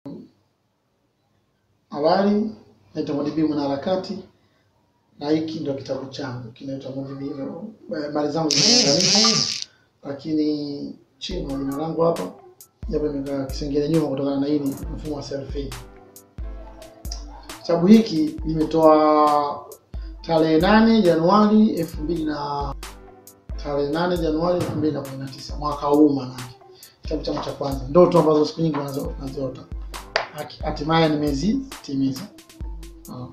Awali naitwa Mwalimu Mwanaharakati na hiki ndio kitabu changu kinaitwa Movie Video. Eh, Mali zangu zimeunganishwa, lakini chini na jina langu hapa, japo nimekaa kisengele nyuma kutokana na hili mfumo wa selfie. Kitabu hiki nimetoa tarehe nane Januari elfu mbili na tarehe nane Januari elfu mbili na kumi na tisa mwaka huu, manake kitabu changu cha kwanza, ndoto ambazo siku nyingi nazo- naziota Haki- hatimaye nimezitimiza. Ah.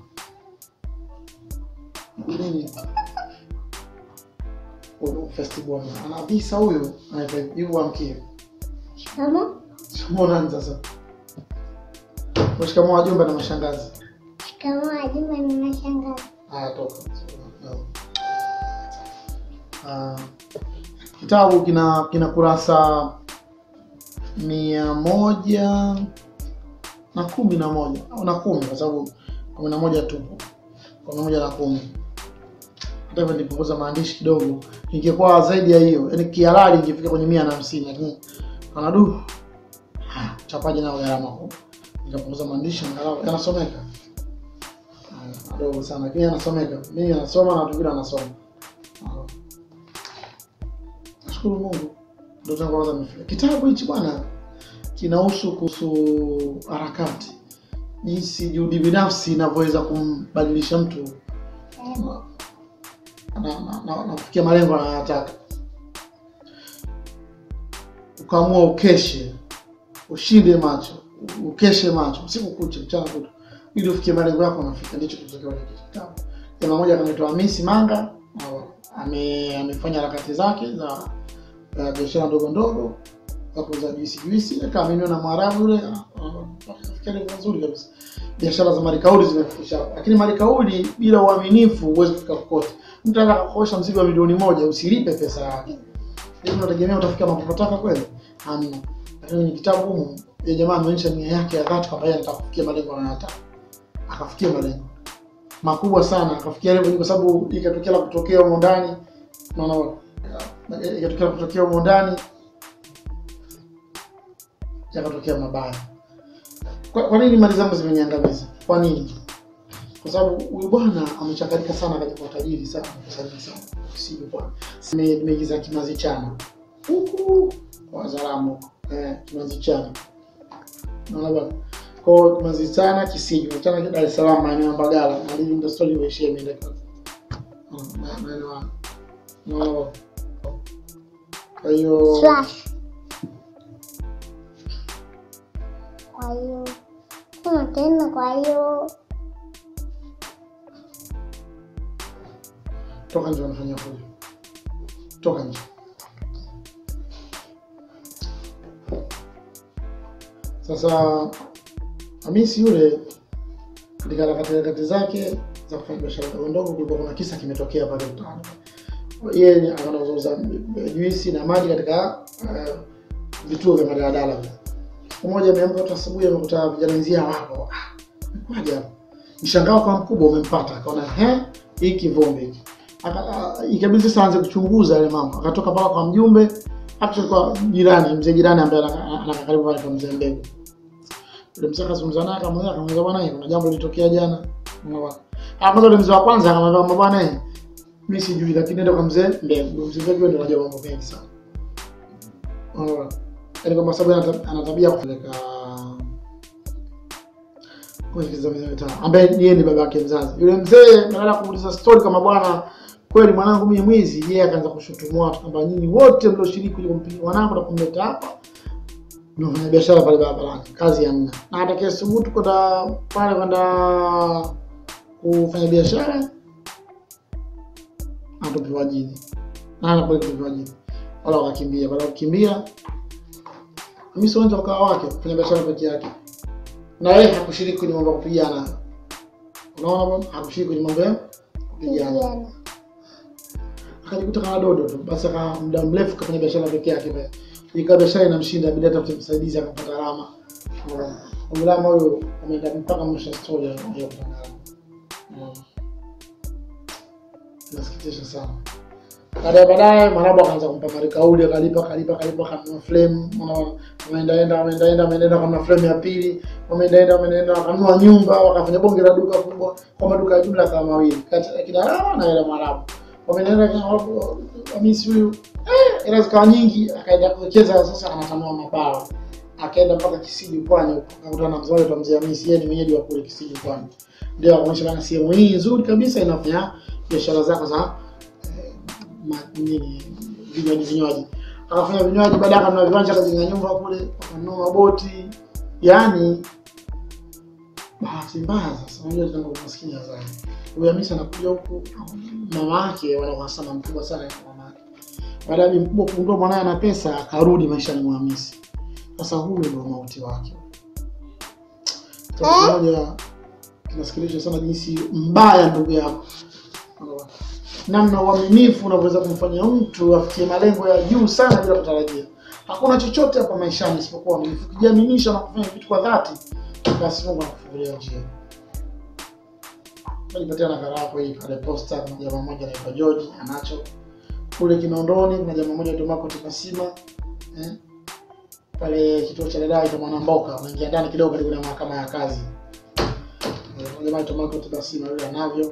Nini? Huyu festival ana visa huyu anaitwa Yubu Amkie. Shikamo. Mbona sasa? Mshikamoo wajumbe na mashangazi. Shikamo Ajuma ni mashangazi. Haya, toka. Ah, kitabu kina kina kurasa mia moja na kumi na moja au na kumi kwa sababu kumi na moja tupo kumi na moja na kumi hata hivyo nilipunguza maandishi kidogo ingekuwa zaidi ya hiyo yaani kihalali ingefika kwenye mia na hamsini lakini anadu chapaji nao gharama kubwa nikapunguza maandishi angalau yanasomeka Haya, madogo sana lakini yanasomeka mimi nasoma na watu wengine wanasoma Ah. nashukuru mungu ndio tangu kwanza nimefika kitabu hichi bwana kinahusu kuhusu harakati jinsi juhudi binafsi inavyoweza kumbadilisha mtu na, na, na, na, na kufikia malengo anayotaka ukaamua ukeshe ushinde macho ukeshe macho usiku kucha mchana kutu ili ufikie malengo yako unafika ndicho kilichotakiwa kwenye kitabu jamaa mmoja anaitwa Hamisi Manga au ame, amefanya harakati zake za za biashara ndogo ndogo za kuuza juisi juisi akaaminiwa na Mwarabu yule afikia level nzuri kabisa biashara za marikauli zimefikisha hapo lakini marikauli bila uaminifu huwezi kufika kokote mtu anataka kukosha mzigo wa milioni moja usilipe pesa yake hivi unategemea utafika mapopataka kweli hamna lakini kwenye kitabu humu yule jamaa ameonyesha nia yake ya dhati kwamba yeye anataka kufikia malengo anayotaka akafikia malengo makubwa sana akafikia level kwa sababu ikatokea la kutokea humo ndani unaona ikatokea la kutokea humo ndani yakatokea mabaya kwa, kwa nini mali zangu zimeniangamiza kwa nini kwa sababu huyu bwana amechakarika sana katika utajiri sana kusajili sana sivyo bwana Nime- nimeigiza kimazi chana huku kwa wazalamu eh, kimazi chana naona bwana kwa kimazi chana kisiju chana Dar es Salaam maeneo ya Mbagala na hivi ndio story imeishia imeenda kwa na- maeneo hayo. naona bwana kwa hiyo Slash. Kwa hiyo sema tena, kwa hiyo toka nje wanafanya fujo toka nje sasa hamisi yule katika harakati harakati zake za kufanya biashara ndogo ndogo kulikuwa kuna kisa kimetokea pale mtaani yeye anauza juisi na maji katika eh, vituo vya madaladala vile. siku moja ameamka tu asubuhi amekuta vijana wenzia wapo Ah, imekuwaje hapo mshangao kwa mkubwa umempata akaona he hii kivumbi hiki Aka- a- ikabidi sasa aanze kuchunguza yale mambo akatoka paka kwa mjumbe actually kwa jirani mzee jirani ambaye ana- anakaa karibu pale kwa mzee mbegu yule mzee akazungumza naye akamwambia akamwambia bwana hii kuna jambo lilitokea jana Unaona bwana ah kwanza yule mzee wa kwanza akamwambia "Mama bwana hii mimi sijui lakini nenda kwa mzee mbegu mzee mbegu ndio anajua mambo mengi sana Unaona bwana yaani kwa sababu ana tab- ana tabia ya kupeleka kuingiza miezi mitano ambaye yeye ni baba yake mzazi yule mzee badala ya kumuuliza story kama bwana kweli mwanangu mimi mwizi yeye akaanza kushutumua watu kwamba nyinyi wote mlioshiriki kuja kumpiga mwanangu na kumleta hapa mnafanya biashara pale barabarani kazi hamna na atakaye subutu kwenda pale kwenda kufanya biashara atupiwa jini na anakwenda kutupiwa jini wala wakakimbia baada ya kukimbia Hamisi uwanja ukawa wake kufanya biashara peke yake na yeye hakushiriki kwenye mambo ya kupigana unaona bwana hakushiriki kwenye mambo ya kupigana kijana. akajikuta kama dodo tu basi aka muda mrefu kafanya biashara peke yake pale ikawa biashara inamshinda bila hata msaidizi akapata alama Mlama huyo ameenda mpaka mwisho wa story ya ya kupata alama. Mm. Inasikitisha sana. baadaye baadaye Mwarabu akaanza kumpa marikauli, akalipa akalipa akalipa, akanunua flame, unaona, wameendaenda wameendaenda wameendaenda, akanunua flame ya pili, wameendaenda wameendaenda, wakanunua nyumba, wakafanya bonge la duka kubwa, kwa maduka ya jumla kama mawili kati ya Kidarawa na ile Mwarabu, wameendaenda kina Mwarabu, Hamisi huyu eh, hela zikawa nyingi, akaenda kuwekeza sasa, anatanua mabawa, akaenda mpaka Kisiji Pwani huko, akakutana na mzee wetu mzee Hamisi, yeye ni mwenyeji wa kule Kisiji Pwani, ndio akaonyesha bana, sehemu hii nzuri kabisa inafanya biashara zako za ma- nini vinywaji vinywaji akafanya vinywaji baadaye akanunua viwanja akajenga nyumba kule akanunua maboti yaani bahati mbaya sasa unajua tena maskini ya zani huyu Hamisi anakuja huku mama yake wana uhasama mkubwa sana na mama yake baada ya bibi mkubwa kugundua mwanaye ana pesa akarudi maishani mwa Hamisi sasa huyu ndio mauti wake Kitu kimoja kinasikilisha sana jinsi mbaya ndugu yako namna uaminifu unavyoweza kumfanya mtu afikie malengo ya juu sana bila kutarajia. Hakuna chochote hapa maishani isipokuwa uaminifu. Ukijiaminisha na kufanya vitu kwa dhati, basi Mungu anakufungulia njia. Nilipatia nakala yako hii pale posta. Kuna jamaa mmoja anaitwa George anacho kule Kinondoni. Kuna jamaa mmoja anaitwa Marco Tipasima eh, pale kituo cha dada cha Mwanamboka, unaingia ndani kidogo karibu na mahakama ya kazi. Eh, Kuna jamaa anaitwa Marco Tipasima yule anavyo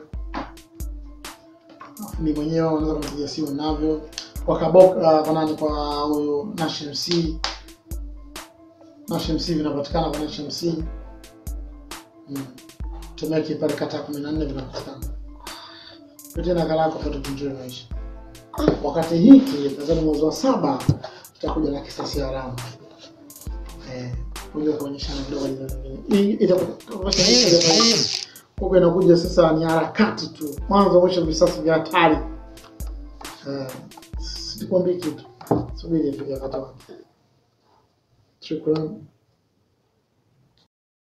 Alafu mimi mwenyewe unaweza kunipigia simu navyo kwa kaboka kwa nani kwa huyu Nash MC Nash MC vinapatikana kwa Nash MC mm. Tumeki pale kata kumi na nne vinapatikana pitia nakala yako pale tukunjue maisha wakati hiki nadhani mwezi wa saba tutakuja na kisasi haramu eh kuja kuonyeshana kidogo hii itakuwa huko inakuja sasa ni harakati tu, mwanzo mwisho visasi vya hatari. Eh, Sikwambii kitu, subiri ifike wakati wake. Shukrani.